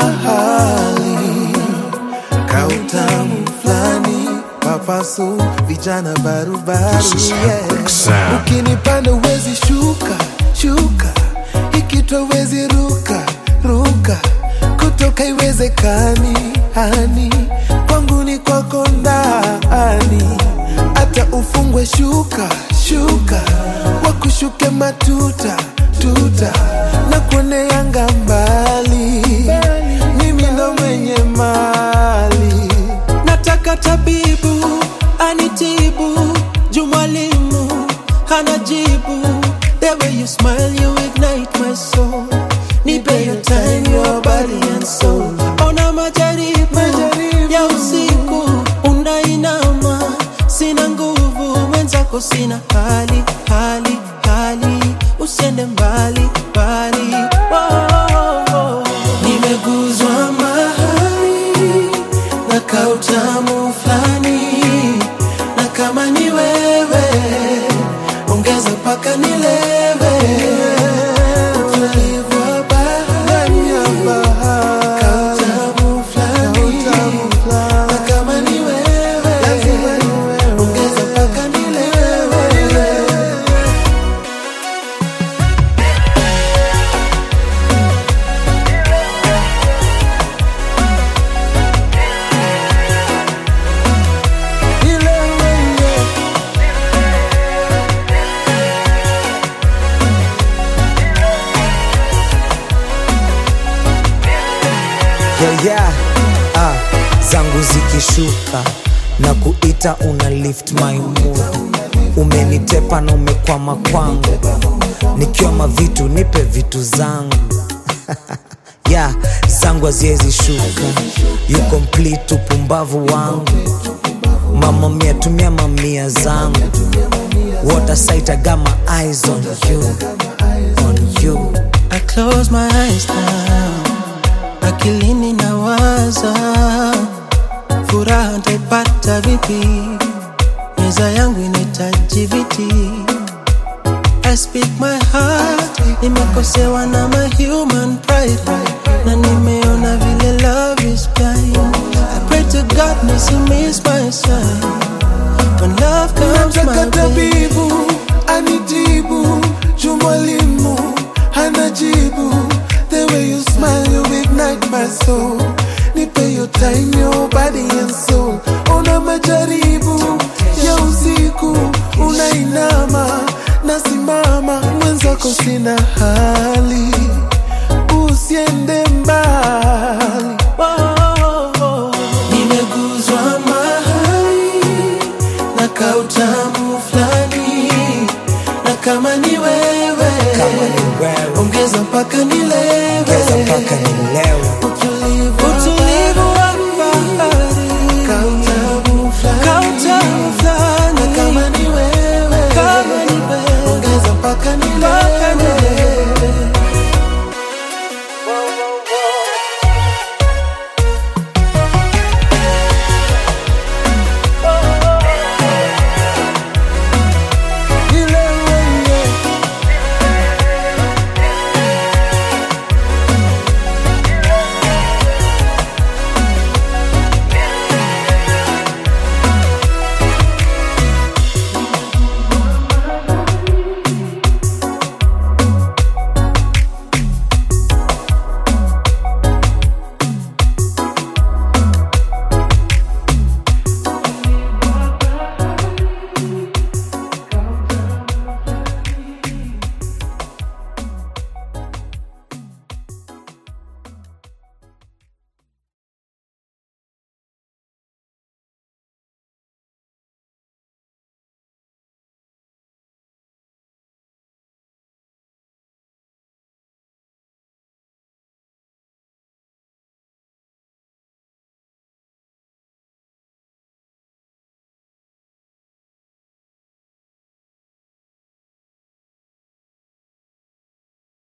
mahali kautamu fulani papasu vijana barubaru This is yeah. Heartbreak Sound. ukinipanda uwezi shuka shuka ikitwa uwezi ruka ruka kutoka iwezekani hani kwangu ni kwako ndani hata ufungwe shuka shuka wakushuke matuta tuta na kuoneanga mbali mimi ndo mwenye mali nataka tabibu anitibu juu mwalimu hana jibu the way you smile you ignite my soul nipe your time your body and soul ona majaribu, Majaribu. ya usiku unainama sina nguvu mwenzako sina hali hali hali usiende mbali mbali oh. nimeguzwa mahali na kautamu fulani na kama ni wewe ongeza mpaka nilewe utulivu wa bahari kautamu fulani na kama ni wewe ongeza mpaka nilewe yeah, yeah. Ah, zangu zikishuka na kuita una lift my mood umenitepa na umekwama kwangu nikiwa mavitu nipe vitu zangu yeah, zangu haziwezi shuka you complete upumbavu wangu mama mia tumia mamia zangu what a sight I got my eyes on you on you I close my eyes now, akilini nawaza, furaha ntaipata vipi? Meza yangu inahitaji viti. I speak my heart, nimekosewa na my human pride, na nimeona vile love is blind. I pray to God nisi my sign when love comes nataka my way. tabibu anitibu juu mwalimu hana jibu the way you smile you ignite my soul nipe your time your body and soul una majaribu ya usiku unainama nasimama mwenzako sina hali usiende mbali nimeguzwa mahali na kautamu fulani na kama ni wewe kama ni wewe ongeza mpaka nile